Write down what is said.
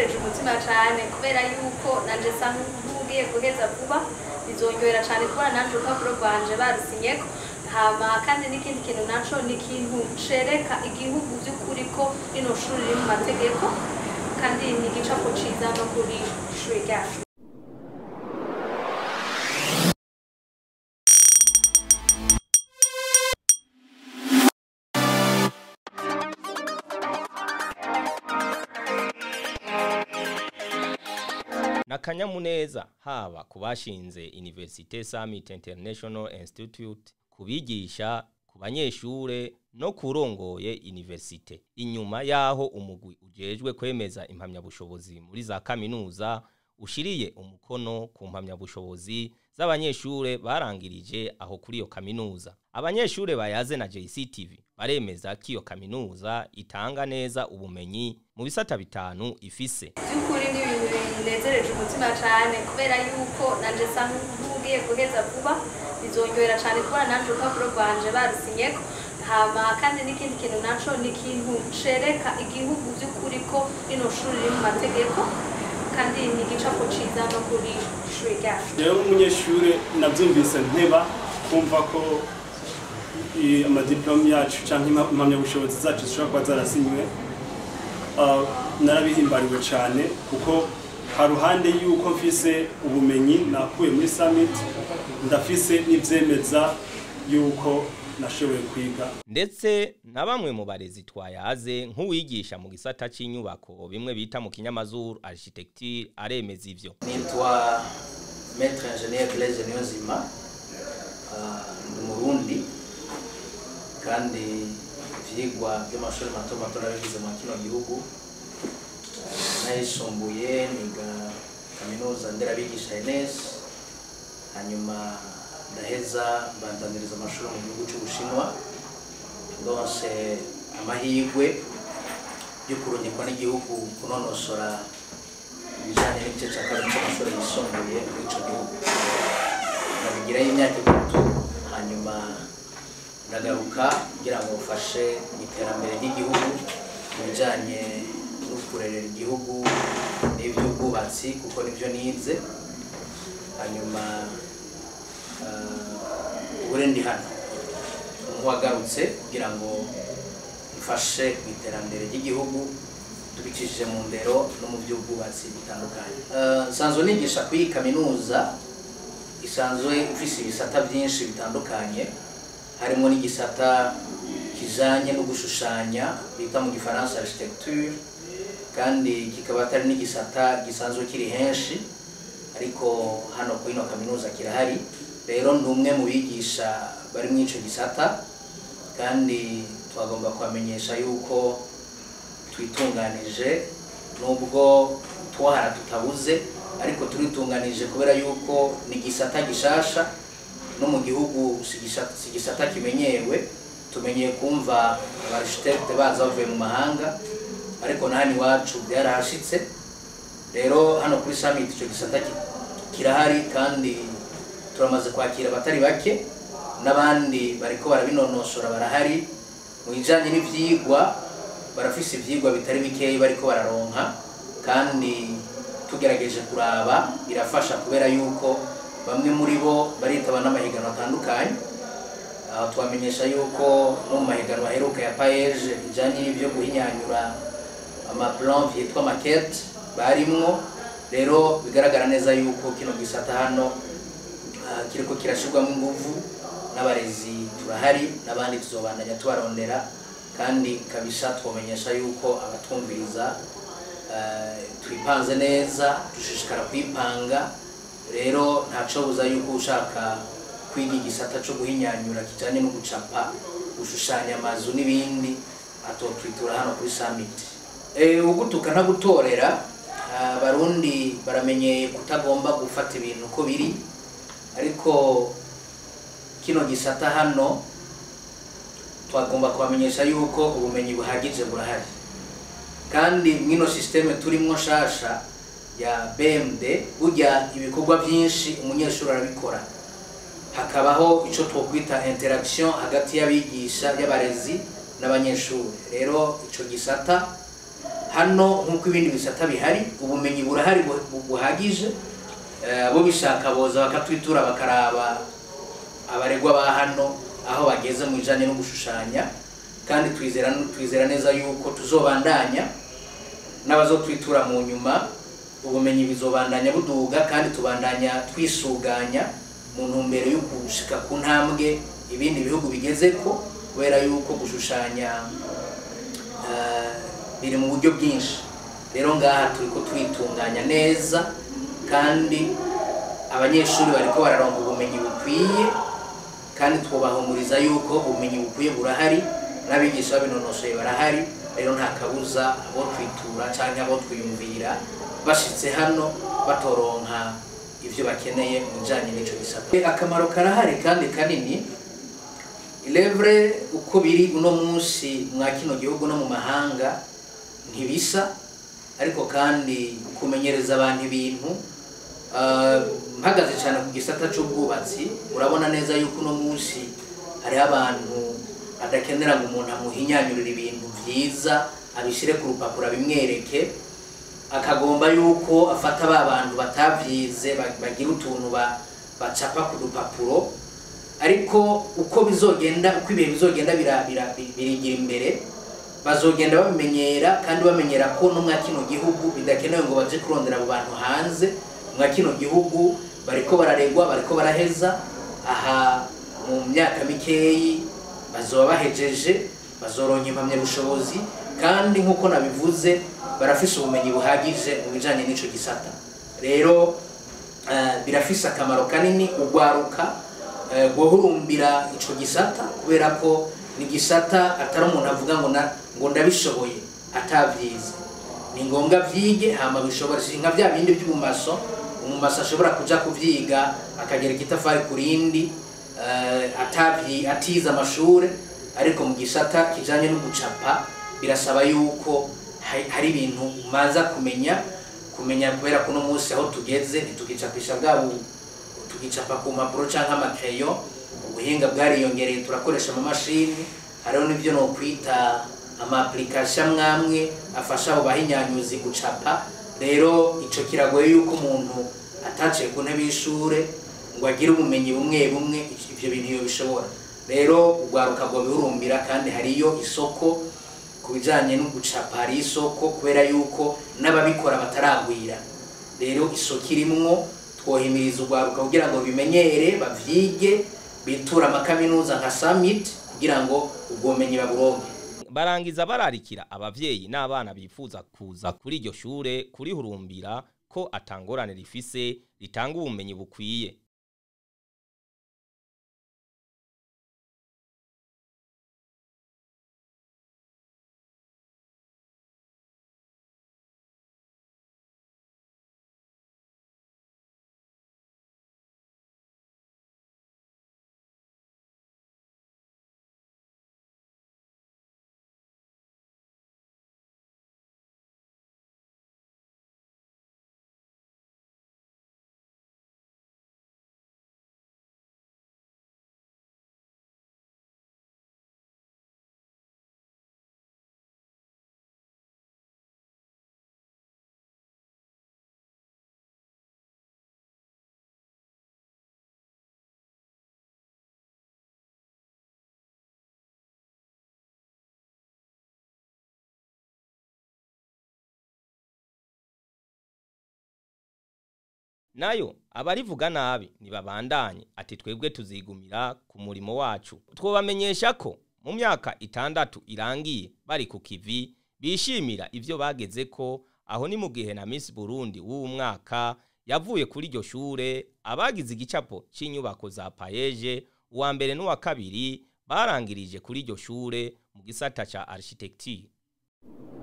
binezereza umutima cyane kubera yuko nanje sa nk'ugiye guheza vuba bizongerera cyane kubona nanje urupapuro rwanje barusinyeko hama kandi n'ikindi kintu naco ni ikintu cereka igihugu by'ukuri ko rino shuri riri mu mategeko kandi ni igicapo ciza no kuri ishuri ryacu n'akanyamuneza haba ku bashinze Université Summit International Institute kubigisha ku banyeshure no kurongoye universite inyuma yaho umugwi ujejwe kwemeza impamyabushobozi muri za kaminuza ushiriye umukono ku mpamyabushobozi z'abanyeshure barangirije aho kuri iyo kaminuza abanyeshure bayaze na JCTV baremeza ko iyo kaminuza itanga neza ubumenyi mu bisata bitanu ifise by'ukuri ni ibintu binezereje umutima cyane kubera yuko nanje sa nk'ugiye guheza vuba bizongerera cyane kubona nanje urupapuro rwanje barusinyeko hama kandi n'ikindi kintu naco ni ikintu cereka igihugu by'ukuri ko rino shuri riri mu mategeko kandi ni igicapo ciza no kuri ishuri ryacu rero nk'umunyeshuri nabyumvise nteba kumva ko i- amadiplome yacu cyangwa impamyabushobozi zacu zishobora kuba zarasinywe Ah, narabihimbariwe cyane kuko haruhande y'uko mfise ubumenyi nakuye muri summit ndafise n'ivyemeza y'uko nashoboye kwiga ndetse na bamwe mu barezi twayaze nk'uwigisha mu gisata cy'inyubako bimwe bita mu kinyamazuru architecture aremeza ivyo nitwa maître ingénieur Blaise Niyonzima Ah, ndi umurundi kandi ivyigwa by'amashuri mato mato nabigize mu kino gihugu Ah, nayisumbuye niga kaminuza nderabigisha ENS hanyuma ndaheza mbandaniriza amashuri mu gihugu cy'ubushinwa ndonse amahirwe yo kurungikwa n'igihugu kunonosora ibijyanye n'igice cya kabiri cy'amashuri yisumbuye muri icyo gihugu nabigirayo imyaka itatu hanyuma ndagaruka kugira ngo mfashe mu iterambere ry'igihugu mu bijyanye no kurerera igihugu n'iby'ubwubatsi kuko nibyo nize hanyuma ah, ubu rero ndi hano nk'uwagarutse kugira ngo mfashe mu iterambere ry'igihugu tubicishije mu ndero no mu by'ubwubatsi bitandukanye Eh, nsanzwe nigisha kuri iyi kaminuza isanzwe ifise ibisata byinshi bitandukanye harimo n'igisata kijanye no gushushanya bita mu gifaransa architecture kandi kikaba atari n'igisata gisanzwe kiri henshi ariko hano kuri ino kaminuza kirahari rero ndi umwe mu bigisha bari muri ico gisata kandi twagomba kubamenyesha yuko twitunganije nubwo twahara tutabuze ariko turitunganije kubera yuko ni igisata gishasha no mu gihugu si igisa- si igisata kimenyewe tumenyeye kumva abarishitete baza bavuye mu mahanga ariko na hano iwacu byarahashitse rero hano kuri summit icyo gisata ki- kirahari kandi turamaze kwakira abatari bake n'abandi bariko barabinonosora barahari mu bijanye n'ivyigwa barafise ivyigwa bitari bikeyi bariko bararonka kandi tugerageje kuraba birafasha kubera yuko bamwe muri bo baritaba n'amahiganwa atandukanye aho twamenyesha yuko no mu mahiganwa aheruka ya paeje ijanye n'ivyo guhinyanyura amaplan yitwa maquette barimwo rero bigaragara neza yuko kino gisata hano ah, kiriko kirashirwamo inguvu n'abarezi turahari n'abandi tuzobandanya tubarondera kandi kabisa twomenyesha yuko abatwumviriza eh, twipanze neza dushishikara kwipanga rero ntacobuza yuko ushaka kwiga igisata co guhinyanyura kijanye no gucapa gushushanya amazu n'ibindi atotwitura hano kuri summit Eh, ugutuka ntagutorera abarundi baramenyeye kutagomba gufata ibintu uko biri ariko kino gisata hano twagomba kubamenyesha yuko ubumenyi buhagije burahari kandi mwino sisiteme turimwo nshasha ya BMD burya ibikorwa byinshi umunyeshuri arabikora hakabaho icyo twokwita interaction hagati y'abigisha y'abarezi n'abanyeshuri rero icyo gisata hano nk'uko ibindi bisata bihari ubumenyi burahari bu- bu- buhagije Eh, abo bishaka boza bakatwitura bakaraba abaregwa ba hano aho bageze mu bijanye no gushushanya kandi twizera twizera neza yuko tuzobandanya n'abazotwitura mu nyuma ubumenyi bizobandanya buduga kandi tubandanya twisuganya mu ntumbero yo gushika ku ntambwe ibindi bihugu bigezeko kubera yuko gushushanya eh, biri mu buryo bwinshi rero ngaha turiko twitunganya neza kandi abanyeshuri bariko bararonka ubumenyi bukwiye kandi twubahumuriza yuko ubumenyi bukwiye burahari n'abigisha babinonosoye barahari rero nta kabuza abo twitura cyangwa abo twiyumvira bashitse hano batoronka ibyo bakeneye mu bijyanye n'icyo gisata akamaro karahari kandi kanini ilevure uko biri uno munsi mwa kino gihugu no mu mahanga ntibisa ariko kandi kumenyereza abantu ibintu ah, mpagaze cyane ku gisata cy'ubwubatsi urabona neza yuko uno munsi hariho abantu adakenera ngo umuntu amuhinyanyurire ibintu byiza abishyire ku rupapuro abimwereke akagomba yuko afata ba bantu batabyize ba- bagira utuntu ba- bacapa ku dupapuro ariko uko bizogenda uko ibihe bizogenda bira- bira- bi- birigira imbere bazogenda babimenyera kandi bamenyera ko no mwa kino gihugu bidakenewe ngo baje kurondera abo bantu hanze mwa kino gihugu bariko bararegwa bariko baraheza aha mu myaka mikeyi bazoba bahejeje bazoronka impamyabushobozi kandi nk'uko nabivuze barafise ubumenyi buhagije mu bijanye n'ico gisata rero eh, birafise akamaro kanini ugwaruka eh, guhurumbira ico gisata kubera ko ni gisata atari umuntu avuga ngo na- ngo ndabishoboye atavyize ni ngombwa vyige hama bishobora si nka vya bindi by'ubumaso umumaso ashobora kuja kuvyiga akagereka itafari ku rindi eh, atavyi atize amashure ariko mu gisata kijanye no gucapa birasaba yuko hari hari ibintu umaza kumenya kumenya kubera ko uno munsi aho tugeze ntitugicapisha bwa bu- tugicapa ku mpapuro cyangwa amakeyo ubuhinga bwariyongereye turakoresha amamashini hariho n'ibyo no kwita amaapplication mwamwe afasha abo bahinyanyuzi gucapa rero ico kiragoye yuko umuntu ataciye ku ntebe y'ishure ngo agire ubumenyi bumwe bumwe ivyo bintu iyo bishobora rero urwaruka rwo bihurumbira kandi hariyo isoko ku bijanye no gucapa hari isoko kubera yuko n'ababikora bataragwira rero isoko irimwo twohimiriza urwaruka kugira ngo bimenyere bavyige bitura amakaminuza nka summit kugira ngo ubwo bumenyi baburonke barangiza bararikira abavyeyi n'abana bifuza kuza kuri iryo shure kurihurumbira ko atangorane rifise ritanga ubumenyi bukwiye nayo abarivuga nabi ntibabandanye ati twebwe tuzigumira ku murimo wacu twobamenyesha ko mu myaka itandatu irangiye bari ku kivi bishimira ivyo bageze ko aho ni mu gihe na Miss Burundi w'uwu mwaka yavuye kuri iryo shure abagize igicapo c'inyubako za payeje uwa mbere n'uwa kabiri barangirije kuri iryo shure mu gisata ca architecture